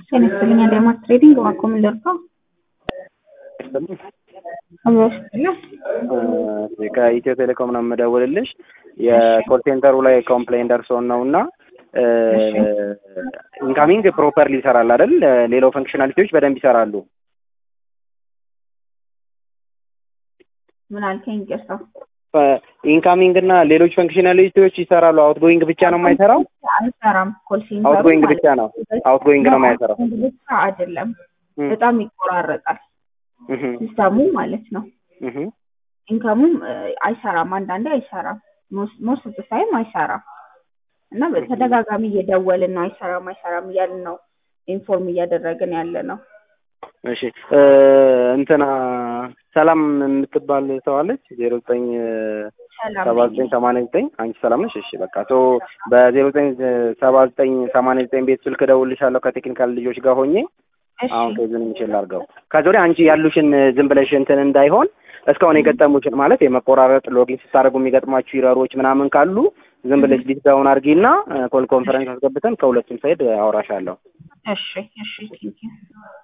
ጤና ይስጥልኝ አዳማስ ትሬዲንግ እባክዎ ምን ልርዳው? አብሮሽ ከኢትዮ ቴሌኮም ነው የምደውልልሽ። የኮል ሴንተሩ ላይ ኮምፕሌን ደርሶን ነው እና ኢንካሚንግ ፕሮፐርሊ ይሰራል አይደል? ሌላው ፈንክሽናሊቲዎች በደንብ ይሰራሉ። ምን አልከኝ? ይቅርታ ኢንካሚንግ እና ሌሎች ፈንክሽናሊቲዎች ይሰራሉ። አውትጎይንግ ብቻ ነው የማይሰራው? አይሰራም። ኮል ሴንተሩ አውትጎይንግ ብቻ ነው አውትጎይንግ ነው የማይሰራው። ብቻ አይደለም፣ በጣም ይቆራረጣል ሲስተሙ ማለት ነው። ኢንካሙም አይሰራም፣ አንዳንዴ አይሰራም፣ ሞስት ኦፍ ታይም አይሰራም። እና በተደጋጋሚ እየደወልን ነው አይሰራም አይሰራም እያልን ነው ኢንፎርም እያደረግን ያለ ነው። እሺ እንትና ሰላም የምትባል ሰው አለች ዜሮ ዘጠኝ ሰባ ዘጠኝ ሰማንያ ዘጠኝ አንቺ ሰላም ነሽ? እሺ በቃ ቶ በዜሮ ዘጠኝ ሰባ ዘጠኝ ሰማንያ ዘጠኝ ቤት ስልክ እደውልልሻለሁ ከቴክኒካል ልጆች ጋር ሆኜ አሁን ከዚህን የሚችል አድርገው ከዚ ወዲያ አንቺ ያሉሽን ዝም ብለሽ እንትን እንዳይሆን እስካሁን የገጠሙሽን ማለት የመቆራረጥ ሎጊን ስታደርጉ የሚገጥሟችሁ ይረሮች ምናምን ካሉ ዝም ብለሽ ሊስት ዳውን አድርጊና ኮል ኮንፈረንስ አስገብተን ከሁለቱም ሳይድ አወራሻለሁ። እሺ እሺ ቴንኪው